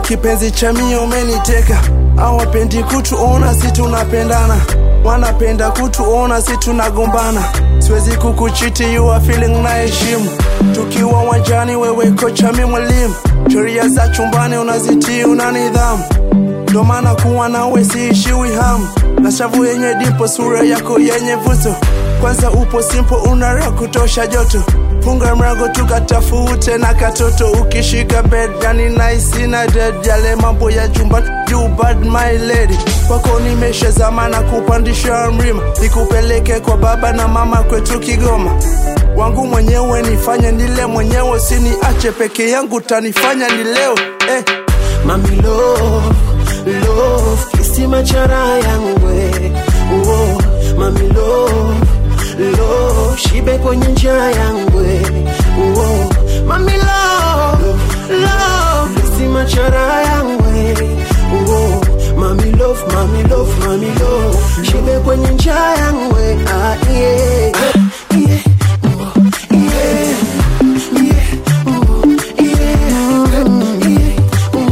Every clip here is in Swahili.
kipenzi cha mie umeniteka awapendi kutuona si tunapendana wanapenda kutuona si tunagombana siwezi kukuchiti you are feeling na heshimu tukiwa wanjani wewe kocha mi mwalimu sheria za chumbani unazitii una nidhamu ndo maana kuwa nawe siishiwi hamu na shavu yenye dipo sura yako yenye vuto kwanza upo simpo unara kutosha joto funga mrago tukatafute na katoto ukishika bed yani nice na dead yale mambo ya jumba you bad my lady kwako nimesha zamana kupandisha mlima nikupeleke kwa baba na mama kwetu kigoma wangu mwenyewe nifanye nile mwenyewe siniache peke yangu tanifanya ni leo eh. Mami love, love, kisima cha raha yangu we. oh, Mami love, love, shibe kwenye njaa yangu we. oh, Mami love, love, kisima cha raha yangu we. oh, Mami love, mami love, mami love, shibe kwenye njaa yangu we. ah, yeah. yeah. oh, yeah. yeah. oh, yeah.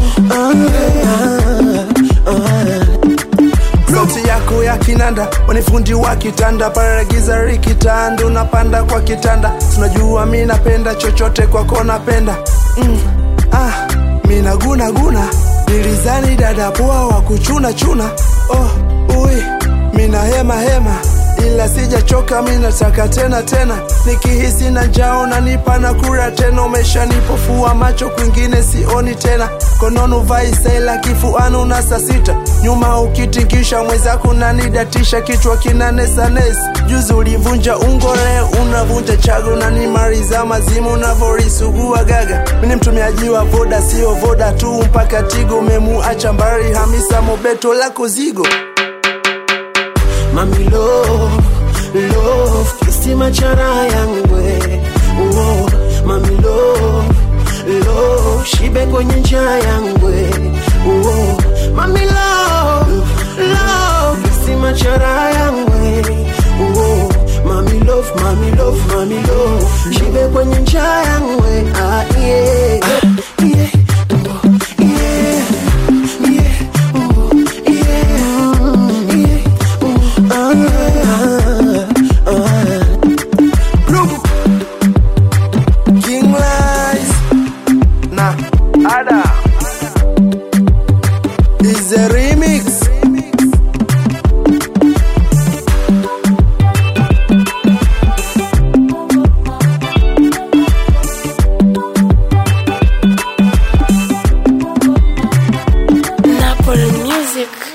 sauti yako ya kinanda wanifundi wa kitanda paragiza rikitanda unapanda kwa kitanda tunajua mi napenda chochote kwako napenda mm. ah, mi nagunaguna nilizani dada poa wa kuchuna chuna oh, ui mina hema hema ila sijachoka mi nataka tena tena nikihisi na njao nanipa na kura tena umeshanipofua macho kwingine sioni tena kononu vaisaila kifuanu na saa sita nyuma ukitingisha mwenzako nanidatisha kichwa kinanesanes juzi ulivunja ungore unavunja chago nanimaliza mazimu unavorisugua gaga mini mtumiaji wa voda sio voda tu mpaka tigo umemuacha mbari hamisa mobeto lako zigo Mami love, love, kisima cha raha yangu we. oh, Mami love, love, shibe kwenye njaa yangu we. oh, Mami love, love, kisima cha raha yangu we. oh, Mami love, mami love, mami love, shibe kwenye njaa yangu we. ah, yeah. yeah. oh, yeah. yeah. oh, yeah. yeah. King Lies na Ada is a remix. Napoli Music.